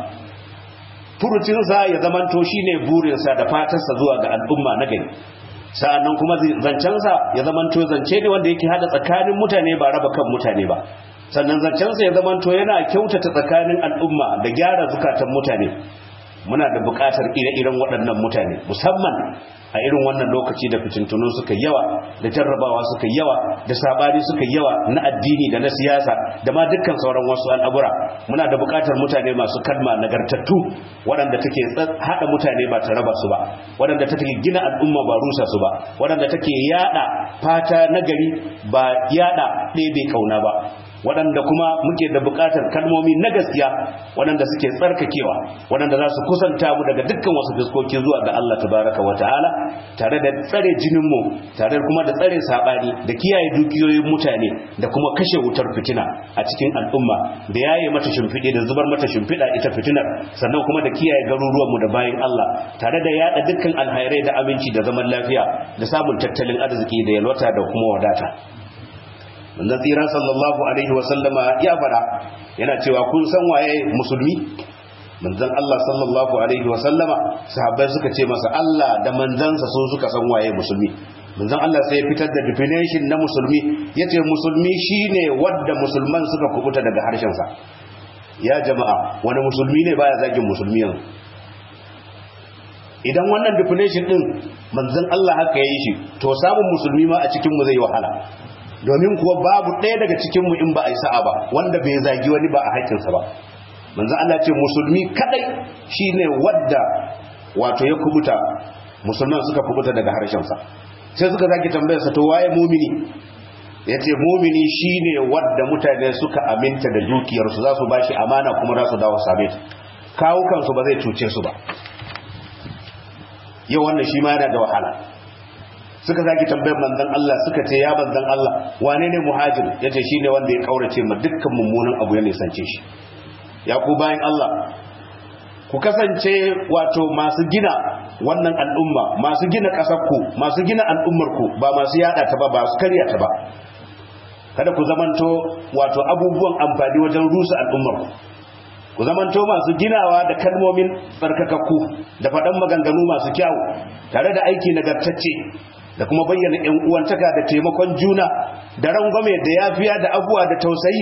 furucinsa ya zamanto shine burinsa da fatarsa zuwa ga al'umma na gari sa'annan kuma zancensa ya zamanto zance ne wanda yake hada tsakanin mutane ba raba kan mutane ba sannan zancensa ya zamanto yana kyautata tsakanin al'umma da gyara zukatan mutane muna da buƙatar ire-iren waɗannan mutane musamman a irin wannan lokaci da fitintunu suka yawa da jarrabawa suka yawa da sabani suka yawa na addini da na siyasa da ma dukkan sauran wasu al'abura muna da buƙatar mutane masu kalma nagartattu waɗanda take haɗa mutane ba ta raba su ba waɗanda take gina al'umma ba rusa su ba waɗanda take yada fata nagari ba yada ɗebe kauna ba waɗanda kuma muke da buƙatar kalmomi na gaskiya waɗanda suke tsarkakewa waɗanda za su kusanta mu daga dukkan wasu fiskoki zuwa ga Allah tabaraka wa ta'ala tare da tsare jininmu tare kuma da tsare saɓani da kiyaye dukiyoyin mutane da kuma kashe wutar fitina a cikin al'umma da yaye mata shimfiɗe da zubar mata shimfiɗa ita fitinar sannan kuma da kiyaye garuruwanmu da bayan Allah tare da yaɗa dukkan alhairai da aminci da zaman lafiya da samun tattalin arziki da yalwata da kuma wadata manzon tsira sallallahu alaihi wasallama ya fara yana cewa kun san waye musulmi manzon Allah sallallahu alaihi wasallama sahabbai suka ce masa Allah da manzansa so suka san waye musulmi manzon Allah sai ya fitar da definition na musulmi yace musulmi shine wanda musulman suka kubuta daga harshen sa ya jama'a wani musulmi ne baya zagin musulmi yanzu idan wannan definition din manzon Allah haka yayi shi to samun musulmi ma a cikin mu zai wahala domin kuwa babu ɗaya daga cikinmu in ba a yi sa'a ba wanda bai zagi wani ba a haƙƙinsa ba manzo Allah ce musulmi kadai shine wadda wato ya kubuta musulman suka kubuta daga harshensa sai suka zaki tambayar sa to waye mumini yace mumini shine wanda mutane suka aminta da dukiyarsu za su bashi amana kuma za su dawo same ta kawo kansu ba zai cuce su ba yau wannan shi ma yana da wahala suka zaki tambayar manzon Allah suka ce ya manzon Allah wane ne muhajir yace shine wanda ya kaurace ma dukkan mummunan abu ya nisance shi ya ku bayan Allah ku kasance wato masu gina wannan al'umma masu gina ƙasarku masu gina al'ummarku ba masu yada ta ba ba su karya ta ba kada ku zamanto wato abubuwan amfani wajen rusa al'ummarku ku zamanto masu ginawa da kalmomin tsarkakakku da faɗan maganganu masu kyawu tare da aiki nagartacce da kuma bayyana ‘yan uwantaka da taimakon juna da rangwame da yafiya da abuwa da tausayi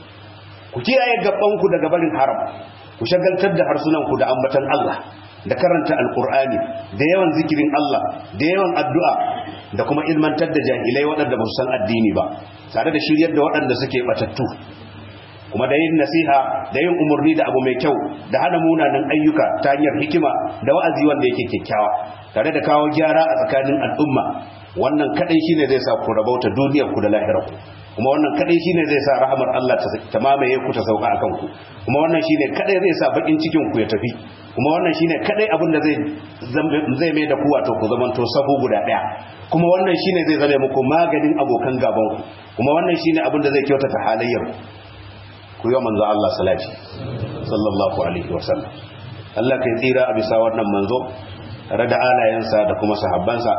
ku kiyaye gabanku daga barin haram ku shagaltar da harsunanku da ambatan Allah da karanta alkur'ani da yawan zikirin Allah da yawan addu'a da kuma ilmantar da jahilai waɗanda ba su san addini ba tare da shiryar da waɗanda suke batattu kuma da yin nasiha da yin umarni da abu mai kyau da hana munanan ayyuka ta hanyar hikima da wa'azi wanda yake kyakkyawa tare da kawo gyara a tsakanin al'umma wannan kadai shine zai sa ku rabauta duniyar ku da lahirar ku kuma wannan kadai shine zai sa rahamar Allah ta mamaye ku ta sauka akan ku kuma wannan shine kadai zai sa bakin cikin ku ya tafi kuma wannan shine kadai abin da zai zai mai da ku wato ku zamanto sahu guda daya kuma wannan shine zai zame muku maganin abokan gaban ku kuma wannan shine abin da zai kyautata halayyar ku ku yi manzo Allah salati sallallahu alaihi wasallam Allah kai tsira a bisa wannan manzo tare da alayensa da kuma sahabbansa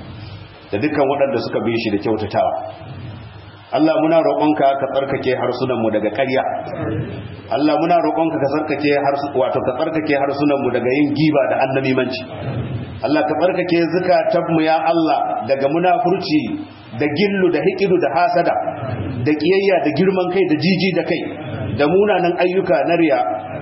da dukkan waɗanda suka bi shi da kyautatawa Allah muna roƙonka ka tsarkake harsunanmu daga ƙarya Allah muna roƙonka ka tsarkake wato ka tsarkake harsunanmu daga yin giba da annabimanci Allah ka tsarkake zukatanmu ya Allah daga munafurci da gillu da hikidu da hasada da kiyayya da girman kai da jiji da kai da munanan ayyuka na riya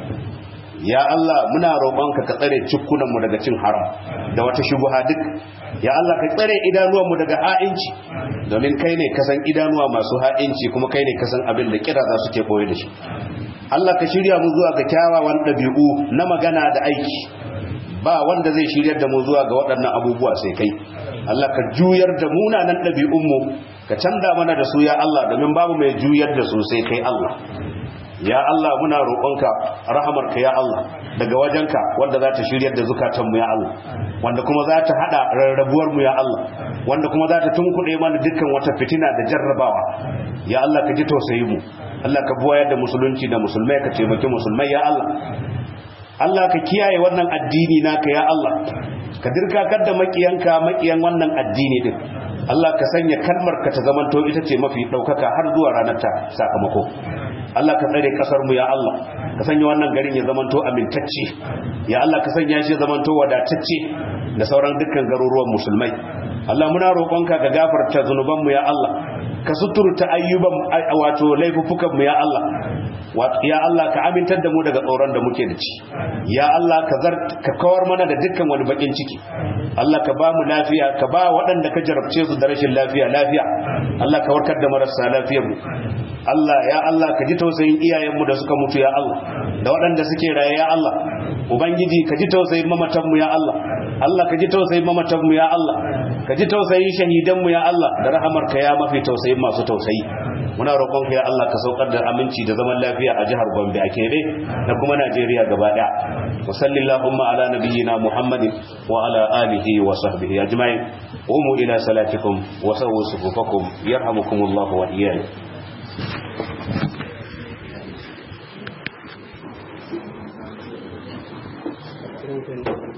ya Allah muna roƙonka ka tsare cikunanmu daga cin haram da wata shubuha duk ya Allah ka tsare idanuwanmu daga ha'inci domin kai ne kasan idanuwa masu ha'inci kuma kai ne kasan abin da kira za su ke koyi da shi Allah ka shirya mu zuwa ga kyawawan ɗabi'u na magana da aiki ba wanda zai shiryar da mu zuwa ga waɗannan abubuwa sai kai Allah ka juyar da munanan ɗabi'unmu ka canza mana da su ya Allah domin babu mai juyar da su sai kai Allah ya Allah muna roƙonka rahamarka ya Allah daga wajenka wanda za ta shiryar da zukatanmu ya Allah wanda kuma za ta haɗa rarrabuwarmu ya Allah wanda kuma za ta tunkuɗe mana dukkan wata fitina da jarrabawa ya Allah ka ji tausayi mu Allah ka buwayar da musulunci da musulmai ka taimaki musulmai ya Allah Allah ka kiyaye wannan addini naka ya Allah ka dirkakar da makiyanka makiyan wannan addini din Allah ka sanya kalmar ka ta zamanto ita ce mafi ɗaukaka har zuwa ranar ta sakamako Allah ka tsare kasar mu ya Allah ka sanya wannan garin ya zamanto amintacce ya Allah ka sanya shi zamanto wadatacce da sauran dukkan garuruwan musulmai Allah muna roƙonka ka gafarta zunuban mu ya Allah ka suturta ayyuban wato laifukan mu ya Allah ya Allah ka amintar da mu daga tsoron da muke da ci ya Allah ka zar ka kawar mana da dukkan wani bakin ciki Allah ka ba mu lafiya ka ba waɗanda ka jarabce su da rashin lafiya lafiya Allah ka warkar da marasa lafiyar mu Allah ya Allah ka ji tausayin iyayen mu da suka mutu ya Allah da waɗanda suke raye ya Allah ubangiji ka ji tausayin mamatan mu ya Allah Allah ka ji tausayin mamatan mu ya Allah ka ji tausayin shahidan mu ya Allah da rahamar ka ya mafi tausayin masu tausayi muna roƙon ka ya Allah ka saukar da aminci da zaman lafiya a jihar Gombe a Kebe da kuma Najeriya gaba ɗaya wa sallallahu ala nabiyyina Muhammadin wa ala alihi wa sahbihi ajma'in qumu ila salatikum wa sawwu sufufakum yarhamukumullahu wa iyyakum